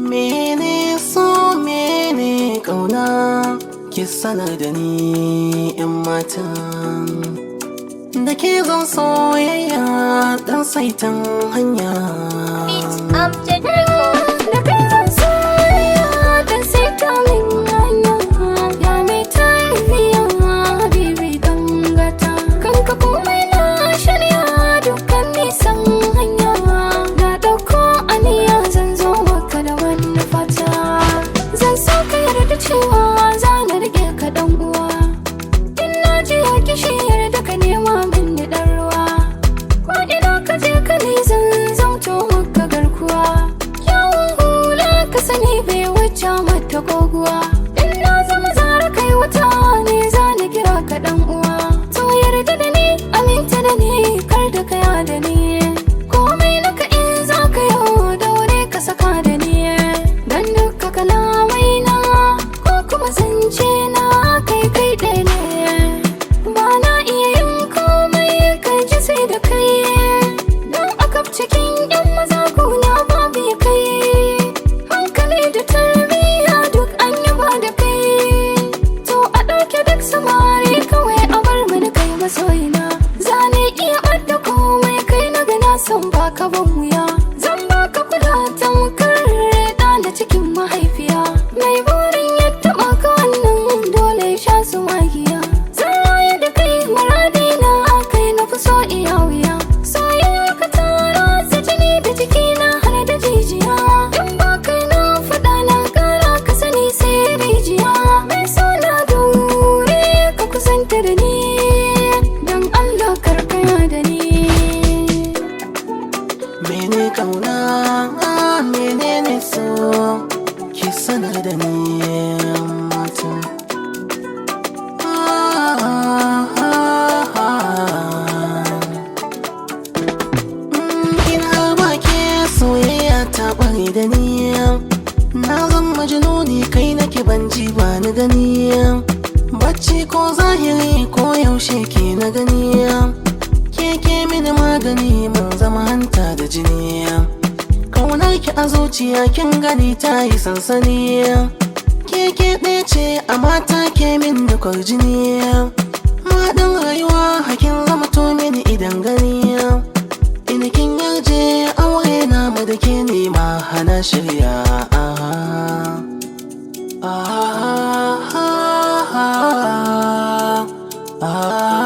mene so mene kauna ki sanar da ni yan matan da ke zan soyayya dan saitan hanya Amjad da kai zan soyayya dan sai ta min hanya ya mai tarbiya bibi dan gata kanka komai na shirya dukkan nisan hanya na dauko aniya zan zo maka da wani fata zan so ka yarda cewa za na rike ka dan uwa in na ji ya kishi yarda ka nema min da dan ruwa ko ina ka je ka ne zan zauto maka garkuwa yawon hula ka sani bai wuce mata koguwa in na zama zara kai wata ne za na kira ka dan uwa to yarda da ni aminta da ni kar da kaya da ni komai naka in za ka yau daure ka saka da ni dan duka kalamai na ko kuma zance na kai kai ɗaya ne ba na iya yin komai kai ji sai da kai don aka cikin yan maza kuna babu ya kai hankali da tarbiyya duk an yaba da kai to a ɗauke duk samari kawai a bar mani kai masoyina zane iya ɓadda komai kai na gana son baka ban wuya zan baka kula tamkar da na cikin mahaifiya mai burin ya taɓa ka wannan dole ya sha su magiya zan raye da kai muradina kai na fi so iya wuya soyayyar ka tara sa jini da jikina har da jijiya in ba kai na faɗa na ƙara ka sani sai rijiya mai so na daure ka kusanta da ni don Allah karkaya da ni mene kauna menene so ki sanar da ni yan matan in har ba ke soyayya ta ɓare da ni na zan majnuni kai nake ban ji ba ni gani bacci ko zahiri ko yaushe ke na gani keke mini magani mun zama hanta da jini kaunar ki a zuciya kin gani ta yi sansani keke ɗaya ce a mata ke min da kwarjini maɗin rayuwa hakin zama to mini idan gani ina kin yarje aure na mu da ke nema hana shirya ah, ah, ah, ah, ah.